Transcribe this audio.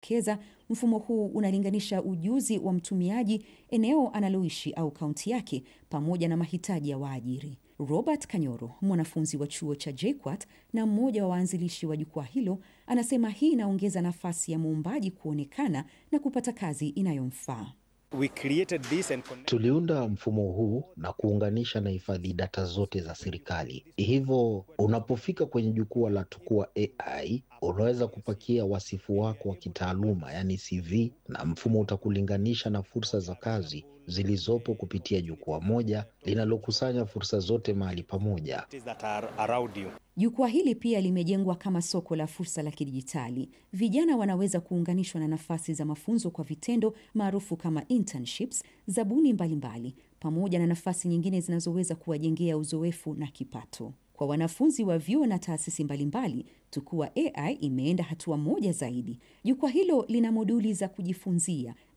inadokeza mfumo huu unalinganisha ujuzi wa mtumiaji, eneo analoishi au kaunti yake, pamoja na mahitaji ya waajiri. Robert Kanyoro, mwanafunzi wa chuo cha JKUAT na mmoja wa waanzilishi wa jukwaa hilo, anasema hii inaongeza nafasi ya muumbaji kuonekana na kupata kazi inayomfaa. We created this and connect... Tuliunda mfumo huu na kuunganisha na hifadhi data zote za serikali. Hivyo unapofika kwenye jukwaa la Tukua AI unaweza kupakia wasifu wako wa kitaaluma, yaani CV, na mfumo utakulinganisha na fursa za kazi zilizopo kupitia jukwaa moja linalokusanya fursa zote mahali pamoja. that are around you. Jukwaa hili pia limejengwa kama soko la fursa la kidijitali. Vijana wanaweza kuunganishwa na nafasi za mafunzo kwa vitendo maarufu kama internships, zabuni mbalimbali, pamoja na nafasi nyingine zinazoweza kuwajengea uzoefu na kipato. Kwa wanafunzi wa vyuo na taasisi mbalimbali, Tukua AI imeenda hatua moja zaidi. Jukwaa hilo lina moduli za kujifunzia